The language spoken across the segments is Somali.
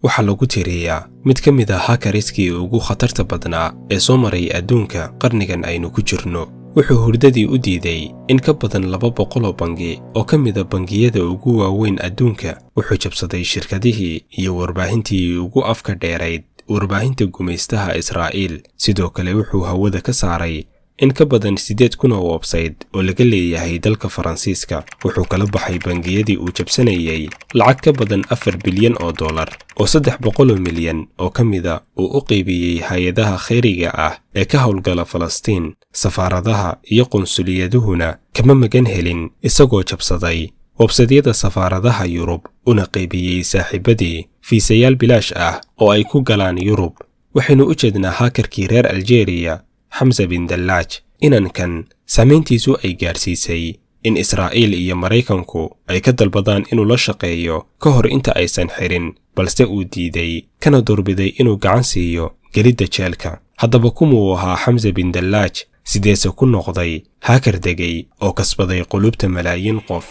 waxaa lagu tiriyaa mid ka mid ah hakariskii ugu khatarta badnaa ee soo maray adduunka qarnigan aynu ku jirno wuxuu hurdadii u diiday in ka badan laba boqoloo bangi oo ka mida bangiyada ugu waaweyn adduunka wuxuu jabsaday shirkadihii iyo warbaahintii ugu afka dheerayd warbaahinta gumaystaha israa'iil sidoo kale wuxuu hawada ka saaray in ka badan siddeed kun oo websayt oo laga leeyahay dalka faransiiska wuxuu kala baxay bangiyadii uu jabsanayey lacag ka badan afar bilyan oo dollar oo saddex boqoloo milyan oo ka mida uu u qaybiyey hay-adaha khayriga ah ee ka howlgala falastiin safaaradaha iyo qunsuliyaduhuna kama magan helin isagoo jabsaday websadyada safaaradaha yurub una qaybiyey saaxiibadii fiisayaal bilaash ah oo ay ku galaan yurub waxaynu u jeednaa haakarkii reer aljeriya xamse bin dallaaj inankan saamayntiisu ay gaadhsiisay in israa'iil iyo maraykanku ay ka dalbadaan inuu la shaqeeyo ka hor inta aysan xirin balse uu diiday kana doorbiday inuu gacan siiyo gelidda jeelka haddaba kumuu ahaa xamse bin dallaaj sideese ku noqday haakar degay oo kasbaday qulubta malaayiin qof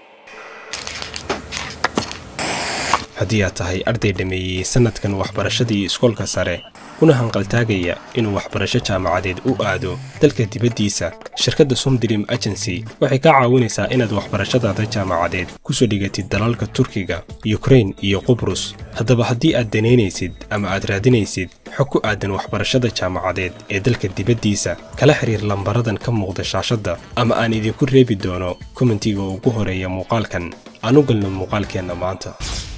haddii aad tahay arday dhammeeyey sannadkan waxbarashadii iskoolka sare kuna hanqaltaagaya inuu waxbarasho jaamacadeed u aado dalka dibaddiisa shirkadda somdream agency waxay kaa caawinaysaa inaad waxbarashadaada jaamacadeed kusoo dhigatid dalalka turkiga yukrain iyo qubrus haddaba haddii aad danaynaysid ama aad raadinaysid xog ku aadan waxbarashada jaamacadeed ee dalka dibaddiisa kala xiriir lambaradan ka muuqda shaashadda ama aan idinku reebi doono komentiga ugu horeeya muuqaalkan aan u galno muuqaalkeenna maanta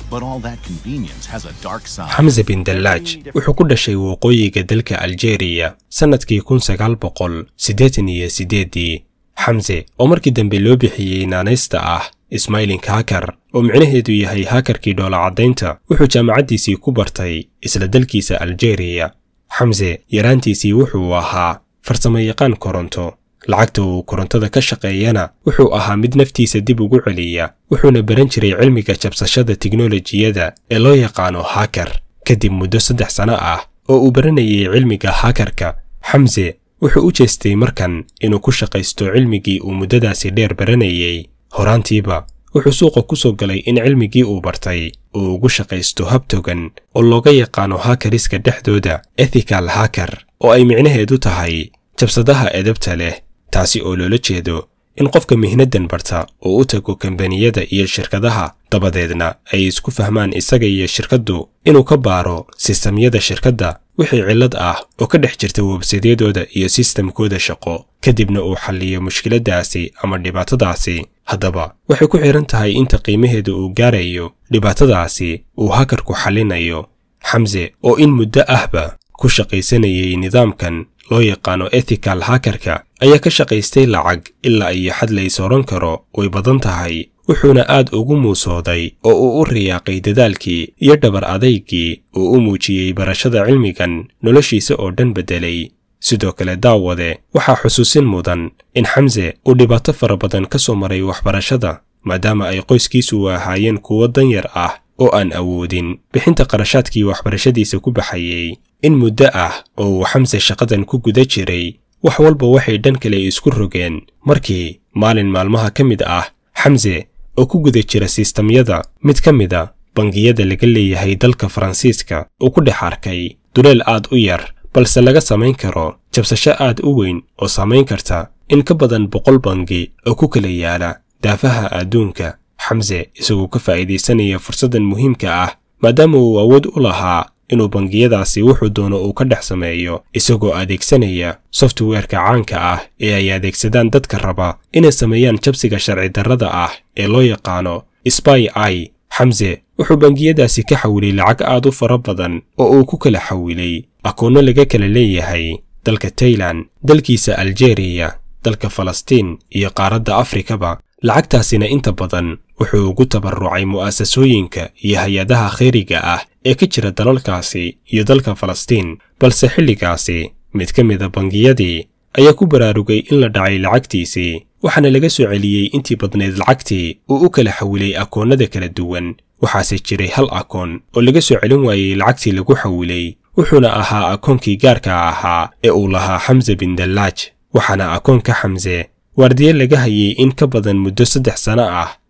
xamse bin dallaaj wuxuu ku dhashay waqooyiga dalka aljeriya sannadkii kun sagaal boqol siddeetan iyo siddeeddii xamse oo markii dambe loo bixiyey naanaysta ah ismailink hakar oo micnaheedu yahay hakarkii dhoolacaddaynta wuxuu jaamacaddiisii ku bartay isla dalkiisa aljeriya xamse yaraantiisii wuxuu ahaa farsamayaqaan koronto lacagta uu korontada ka shaqeeyana wuxuu ahaa mid naftiisa dib ugu celiya wuxuuna baran jiray cilmiga jabsashada tiknolojiyada ee loo yaqaano hakar kadib muddo saddex sano ah oo uu baranayay cilmiga hakarka xamse wuxuu u jeestay markan inuu ku shaqaysto cilmigii uu muddadaasi dheer baranayey horaantiiba wuxuu suuqa ku soo galay in cilmigii uu bartay uu ugu shaqaysto hab togan oo looga yaqaano hakariska dhexdooda ethikal hakar oo ay micnaheedu tahay jabsadaha edabta leh taasi oo loola jeedo in qofka mihnadan barta uu u tago kambaniyada iyo shirkadaha dabadeedna ay isku fahmaan isaga iyo shirkaddu inuu ka baaro sistamyada shirkadda wixii cillad ah oo ka dhex jirta websadyadooda iyo sistamkooda shaqo kadibna uu xalliyo mushkiladdaasi ama dhibaatadaasi haddaba waxay ku xidhan tahay inta qiimaheeda uu gaarayo dhibaatadaasi uu hakarku xallinayo xamse oo in muddo ahba ku shaqaysanayay nidaamkan loo yaqaano ethikal hakarka ayaa ka shaqaystay lacag ilaa iyo xad lays odhan karo way badan tahay wuxuuna aad ugu muusooday oo uu u riyaaqay dadaalkii iyo dhabar adaygii uu u muujiyey barashada cilmigan noloshiisa oo dhan beddelay sidoo kale daawade waxaa xusuusin mudan in xamse uu dhibaato fara badan ka soo maray waxbarashada maadaama ay qoyskiisu ahaayeen kuwo danyar ah oo aan awoodin bixinta qarashaadkii waxbarashadiisa ku baxayey in muddo ah oo uu xamse shaqadan ku guda jiray wax walba waxay dhan kale isku rogeen markii maalin maalmaha ka mid ah xamse oo ku guda jira sistamyada mid ka mida bangiyada laga leeyahay dalka faransiiska uu ku dhex arkay duleel aad u yar balse laga samayn karo jabsasho aad u weyn oo samayn karta in ka badan boqol bangi oo ku kala yaala daafaha adduunka xamse isagoo ka faa'iidaysanaya fursaddan muhiimka ah maadaama uu awood u lahaa inuu bangiyadaasi wuxuu doono uu ka dhex sameeyo isagoo adeegsanaya softweerka caanka ah ee ay adeegsadaan dadka raba inay sameeyaan jabsiga sharci darrada ah ee loo yaqaano sby i xamse wuxuu bangiyadaasi ka xawilay lacag aad u fara badan oo uu ku kala xawilay akoonno laga kala leeyahay dalka tailan dalkiisa aljeriya dalka falastiin iyo qaaradda afrikaba lacagtaasina inta badan wuxuu ugu tabarucay mu'asasooyinka iyo hay-adaha khayriga ah ee ka jira dalalkaasi iyo dalka falastiin balse xilligaasi mid ka mida bangiyadii ayaa ku baraarugay in la dhacay lacagtiisii waxaana laga soo celiyey intii badnayd lacagtii uu u kala xawilay akoonnada kala duwan waxaase jiray hal akoon oo laga soo celin waayey lacagtii lagu xawilay wuxuuna ahaa akoonkii gaarka ahaa ee uu lahaa xamse bin dallaaj waxaana akoonka xamse waardiye laga hayay in ka badan muddo saddex sano ah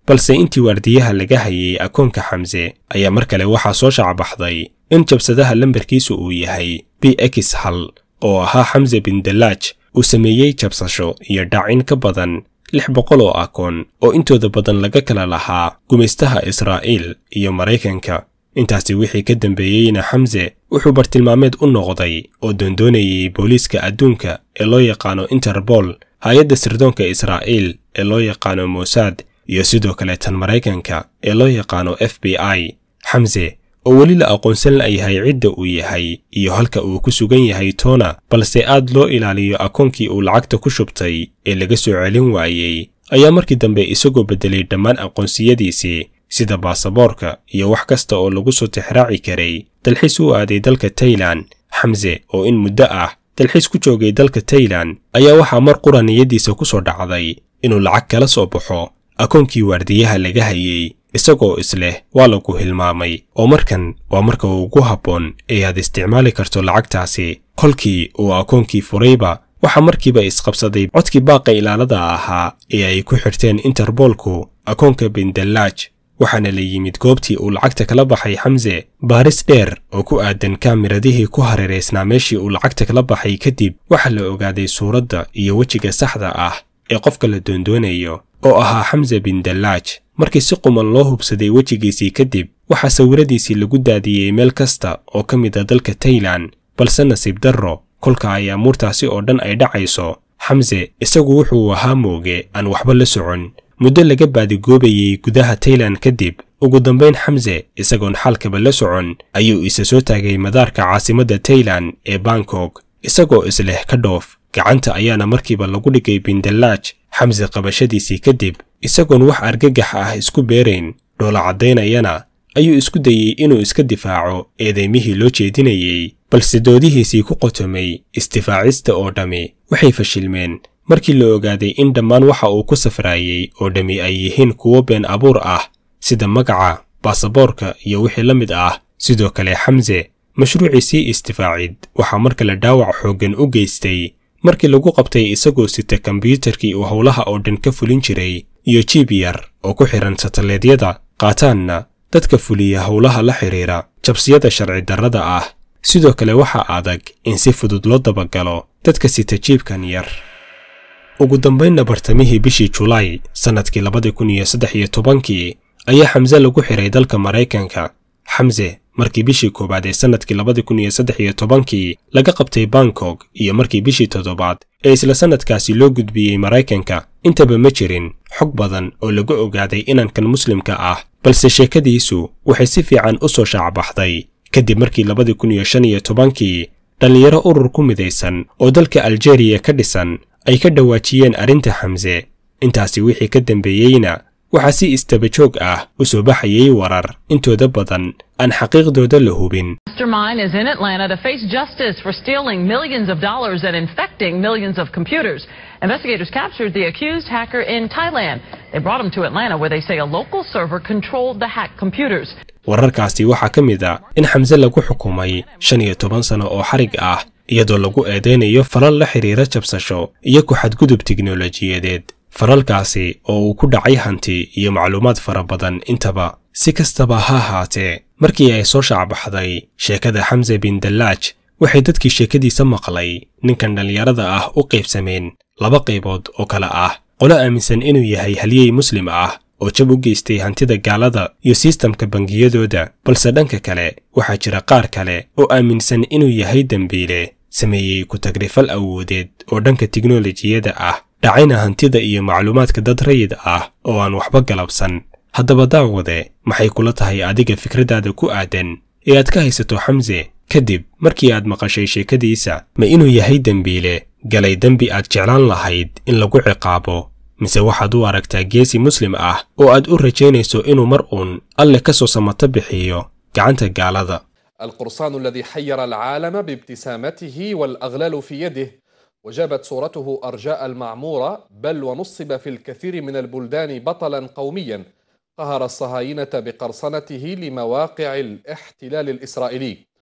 balse intii waardiyaha laga hayay akoonka xamse ayaa mar kale waxaa soo shacbaxday in jabsadaha lambarkiisu uu yahay b x hal oo ahaa xamse bin dallaaj uu sameeyey jabsasho iyo dhaacin ka badan lix boqol oo akoon oo intooda badan laga kala lahaa gumaystaha israa'iil iyo maraykanka intaasi wixii ka dambeeyeyna xamse wuxuu bartilmaameed u noqday oo doondoonayay booliiska adduunka ee loo yaqaano interbol hay-adda sirdoonka israa'iil ee loo yaqaano mossad iyo sidoo kale tan maraykanka ee loo yaqaano f b i xamse oo weli la aqoonsan layahay cidda uu yahay iyo halka uu ku sugan yahay toona balse aad loo ilaaliyo akoonkii uu lacagta ku shubtay ee laga soo celin waayey ayaa markii dambe isagoo beddelay dhammaan aqoonsiyadiisii sida baasaboorka iyo wax kasta oo lagu soo tixraaci karay dalxiis u aaday dalka tailan xamse oo in muddo ah dalxiis ku joogay dalka tailan ayaa waxaa mar qura niyaddiisa ku soo dhacday inuu lacag kala soo baxo akoonkii waardiyaha laga hayey isagoo isleh waa lagu hilmaamay oo markan waa marka ugu habboon ee aad isticmaali karto lacagtaasi kolkii uu akoonkii furayba waxaa markiiba isqabsaday codkii baaqa ilaalada ahaa ee ay ku xirteen interboolku akoonka bindallaaj waxaana la yimid goobtii uu lacagta kala baxay xamse baaris dheer oo ku aadan kaamiradihii ku hareeraysnaa meeshii uu lacagta kala baxay kadib waxaa la ogaaday suuradda iyo wejiga saxda ah ee qofka la doondoonayo oo ahaa xamse bin dallaaj markii si quman loo hubsaday wejigiisii kadib waxaa sawiradiisii lagu daadiyey meel kasta oo ka mid a dalka tailan balse nasiib darro kolka ay amuurtaasi oo dhan ay dhacayso xamse isagu wuxuu ahaa mooge aan waxba la socon muddo laga baadigoobayey gudaha tailan kadib ugu dambayn xamse isagoon xalkaba la socon ayuu isa soo taagay madaarka caasimadda tailan ee bangkok isagoo isleh ka dhoof gacanta ayaana markiiba lagu dhigay bindallaaj xamse qabashadiisii kadib isagoon wax argagax ah isku beerayn dhoola caddaynayana ayuu isku dayey inuu iska difaaco eedaymihii loo jeedinayey balse doodihiisii ku qotomay istifaacista oo dhammi waxay fashilmeen markii la ogaaday in dhammaan waxa uu ku safraayey oo dhammi ay yihiin kuwo been abuur ah sida magaca baasaboorka iyo wixii la mid ah sidoo kale xamse mashruuciisii istifaacid waxaa mar kale dhaawac xooggan u geystay markii lagu qabtay isagoo sita kombyuutarkii uu howlaha oo dhan ka fulin jiray iyo jiib yar oo ku xidhan sataleedyada qaataanna dadka fuliya howlaha la xidhiira jabsiyada sharci darrada ah sidoo kale waxaa adag in si fudud loo dabagalo dadka sita jiibkan yar ugu dambaynna bartamihii bishii julaay sannadkii labadi kun iyo saddex iyo tobankii ayaa xamse lagu xiray dalka maraykanka xamse markii bishii koowaad ee sannadkii labadi kun iyo saddex iyo tobankii laga qabtay bangkok iyo markii bishii toddobaad ee isla sannadkaasi loo gudbiyey maraykanka intaba ma jirin xog badan oo lagu ogaaday inankan muslimka ah balse sheekadiisu waxay si fiican u soo shaacbaxday kadib markii labadi kun iyo shan iyo tobankii dhallinyaro urur ku midaysan oo dalka aljeriya ka dhisan ay ka dhawaajiyeen arrinta xamse intaasi wixii ka dambeeyeyna waxaa si istabajoog ah u soo baxayay warar intooda badan aan xaqiiqdooda la hubin Mastermind is in Atlanta to face justice for stealing millions of dollars and infecting millions of computers. Investigators captured the accused hacker in Thailand. They brought him to Atlanta where they say a local server controlled the hacked computers. wararkaasi waxaa ka mid a in xamse lagu xukumay shan iyo toban sano oo xarig ah iyadoo lagu eedaynayo falal la xidhiira jabsasho iyo ku xadgudub tiknolojiyadeed falalkaasi oo uu ku dhacay hanti iyo macluumaad fara badan intaba si kastaba ha ahaatee markii ay soo shaacbaxday sheekada xamse bin dallaaj waxay dadkii sheekadiisa maqlay ninkan dhallinyarada ah u qaybsameen laba qaybood oo kale ah qolo aaminsan inuu yahay halyey muslim ah oo jab u geystay hantida gaalada iyo sistamka bangiyadooda balse dhanka kale waxaa jira qaar kale oo aaminsan inuu yahay dembiile sameeyey ku-tagrifal awoodeed oo dhanka tiknolojiyada ah dhacayna hantida iyo macluumaadka dad rayid ah oo aan waxba galabsan haddaba daawade maxay kula tahay adiga fikraddaada ku aadan ee aad ka haysato xamse kadib markii aad maqashay sheekadiisa ma inuu yahay dembiile galay dembi aad jeclaan lahayd in lagu ciqaabo mise waxaad u aragtaa geesi muslim ah oo aad u rajaynayso inuu mar uun alle ka soo samato bixiyo gacanta gaalada القرصان الذي حير العالم بابتسامته والأغلال في يده وجابت صورته أرجاء المعمورة بل ونصب في الكثير من البلدان بطلا قوميا قهر الصهاينة بقرصنته لمواقع الاحتلال الإسرائيلي